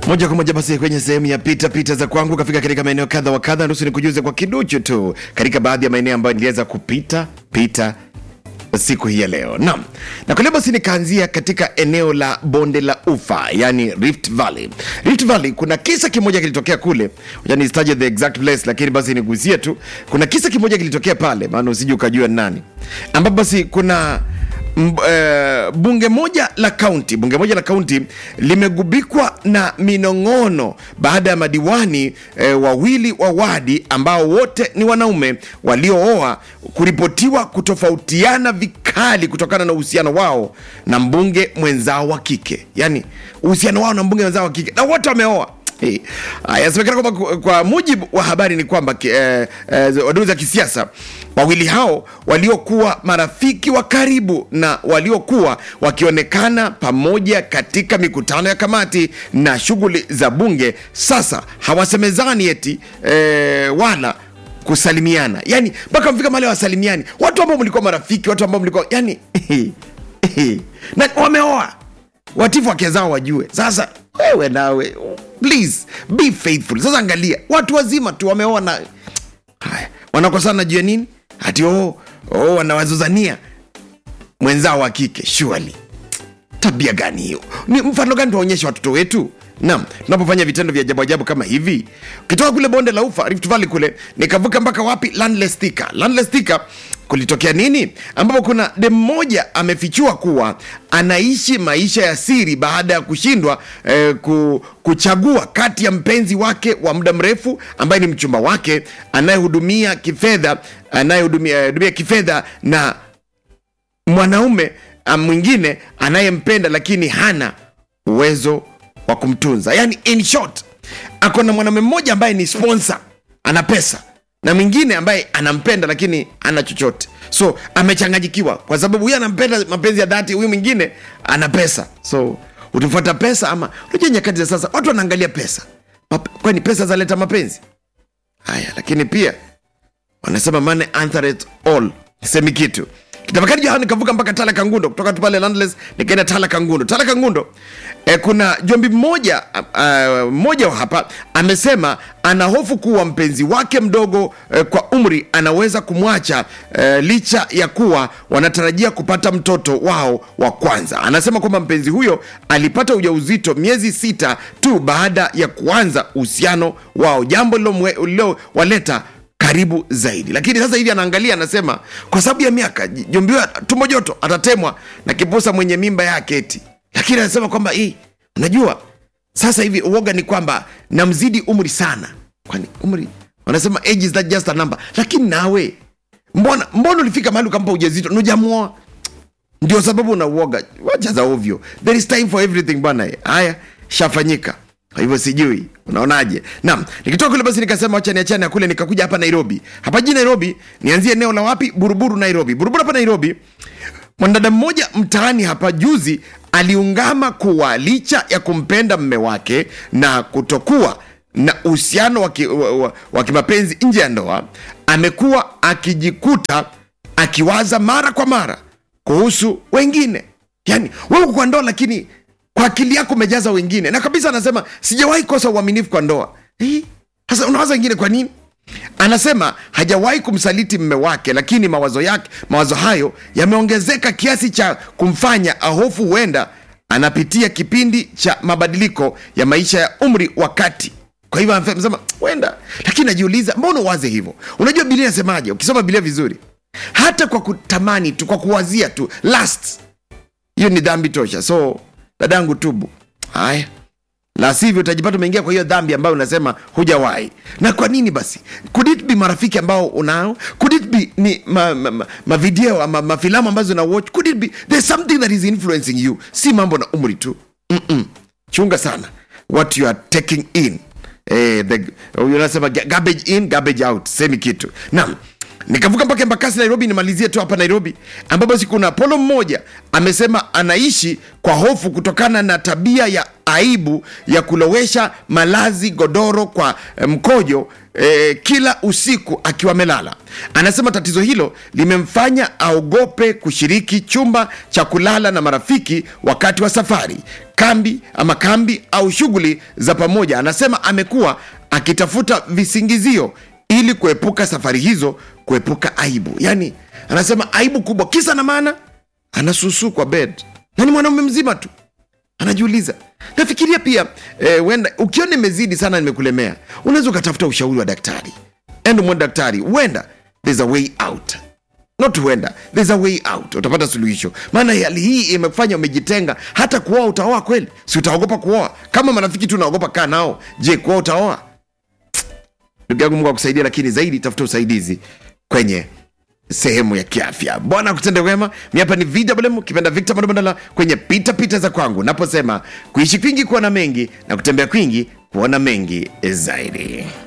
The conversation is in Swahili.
moja kwa moja basi kwenye sehemu ya pita pita za kwangu kafika katika maeneo kadha wa kadha nusu ni kujuze kwa kiduchu tu katika baadhi ya maeneo ambayo niliweza kupita pita siku hii ya leo naam na kwa leo basi nikaanzia katika eneo la bonde la ufa yani rift valley rift valley kuna kisa kimoja kilitokea kule yani nisitaje the exact place lakini basi nigusie tu kuna kisa kimoja kilitokea pale maana usije ukajua ni nani ambapo basi kuna mb, eh, bunge moja la kaunti bunge moja la kaunti limegubikwa na minong'ono baada ya madiwani eh, wawili wa wadi ambao wote ni wanaume waliooa kuripotiwa kutofautiana vikali kutokana na uhusiano wao na mbunge mwenzao wa kike yani uhusiano wao na mbunge mwenzao wa kike na wote wameoa Eh, ah, Yasemekana kwamba kwa- kwa mujibu wa habari ni kwamba ki- eh, eh, wadau za kisiasa wawili hao waliokuwa marafiki wa karibu na waliokuwa wakionekana pamoja katika mikutano ya kamati na shughuli za bunge sasa hawasemezani eti eh, wala kusalimiana yani mpaka mfika mahali wasalimiani watu ambao mlikuwa marafiki watu ambao mlikuwa yani na wameoa watifu wake zao wajue sasa wewe nawe please be faithful sasa angalia watu wazima tu wameoa na haya wanakosana juu ya nini hati oh, oh, wanawazuzania mwenzao wa kike surely tabia gani hiyo ni mfano gani tuwaonyesha watoto wetu naam tunapofanya vitendo vya ajabu ajabu kama hivi ukitoka kule bonde la ufa rift valley kule nikavuka mpaka wapi landless Thika. landless Thika kulitokea nini ambapo kuna dem mmoja amefichua kuwa anaishi maisha ya siri baada ya kushindwa eh, ku, kuchagua kati ya mpenzi wake wa muda mrefu ambaye ni mchumba wake anayehudumia kifedha anayehudumia hudumia kifedha na mwanaume ah, mwingine anayempenda lakini hana uwezo wa kumtunza yani in short ako na mwanaume mmoja ambaye ni sponsor ana pesa na mwingine ambaye anampenda lakini ana chochote so amechanganyikiwa kwa sababu huyu anampenda mapenzi ya dhati huyu mwingine ana pesa so utafuata pesa ama unajua nyakati za sasa watu wanaangalia pesa Map- kwani pesa zaleta mapenzi haya lakini pia wanasema money answereth all semi kitu kitafakari jao nikavuka mpaka tala kangundo kutoka tu pale landless nikaenda tala kangundo tala kangundo eh, kuna jombi mmoja uh, mmoja wa hapa amesema ana hofu kuwa mpenzi wake mdogo eh, kwa umri anaweza kumwacha eh, licha ya kuwa wanatarajia kupata mtoto wao wa kwanza anasema kwamba mpenzi huyo alipata ujauzito miezi sita tu baada ya kuanza uhusiano wao jambo lilowaleta karibu zaidi lakini sasa hivi anaangalia anasema kwa sababu ya miaka jombiwa tumbo joto atatemwa na kipusa mwenye mimba yake eti lakini anasema kwamba hii unajua sasa hivi uoga ni kwamba namzidi umri sana kwani umri wanasema age is not just a number lakini nawe mbona mbona ulifika mahali ukampa ujazito nujamuoa ndio sababu unauoga wacha za ovyo there is time for everything bwana haya shafanyika kwa hivyo sijui unaonaje naam nikitoka kule basi nikasema wacha niachane na kule nikakuja hapa nairobi hapa jijini nairobi nianzie eneo la wapi buruburu nairobi buruburu hapa nairobi mwanadada mmoja mtaani hapa juzi aliungama kuwa licha ya kumpenda mme wake na kutokuwa na uhusiano wa ki- wa- wa- wa kimapenzi nje ya ndoa amekuwa akijikuta akiwaza mara kwa mara kuhusu wengine yani wewe uko kwa ndoa lakini kwa akili yako umejaza wengine na kabisa anasema sijawahi kosa uaminifu kwa ndoa Eh, sasa unawaza wengine kwa nini anasema hajawahi kumsaliti mme wake lakini mawazo yake mawazo hayo yameongezeka kiasi cha kumfanya ahofu huenda anapitia kipindi cha mabadiliko ya maisha ya umri wa kati kwa hivyo anasema huenda lakini najiuliza mbona uwaze hivyo unajua bilia inasemaje ukisoma bilia vizuri hata kwa kutamani tu kwa kuwazia tu last hiyo ni dhambi tosha so dadangu tubu haya la sivyo utajipata umeingia kwa hiyo dhambi ambayo unasema hujawahi na kwa nini basi could it be marafiki ambao unao could it be ni mavideo ma, ma, ma video ama mafilamu ambazo una watch could it be there's something that is influencing you si mambo na umri tu Mm-mm. chunga sana what you are taking in eh, the, unasema ga- garbage in garbage out semi kitu naam nikavuka mpaka embakasi nairobi nimalizie tu hapa nairobi ambapo basi kuna polo mmoja amesema anaishi kwa hofu kutokana na tabia ya aibu ya kulowesha malazi godoro kwa eh, mkojo eh, kila usiku akiwa amelala. Anasema tatizo hilo limemfanya aogope kushiriki chumba cha kulala na marafiki wakati wa safari, kambi ama kambi au shughuli za pamoja. Anasema amekuwa akitafuta visingizio ili kuepuka safari hizo, kuepuka aibu. Yani anasema aibu kubwa, kisa na maana anasusu kwa bed na ni mwanaume mzima tu anajiuliza nafikiria pia eh, wenda ukiona imezidi sana nimekulemea unaweza ukatafuta ushauri wa daktari endo mwa daktari huenda there's a way out not huenda there's a way out utapata suluhisho maana hali hii imefanya umejitenga hata kuoa utaoa kweli si utaogopa kuoa kama marafiki tu unaogopa kaa nao je kuoa utaoa ndugu yangu mungu akusaidia lakini zaidi tafuta usaidizi kwenye sehemu ya kiafya bwana kutende wema mi hapa ni vwm kipenda victor mandamandala kwenye pita pita za kwangu naposema kuishi kwingi kuona mengi na kutembea kwingi kuona mengi zaidi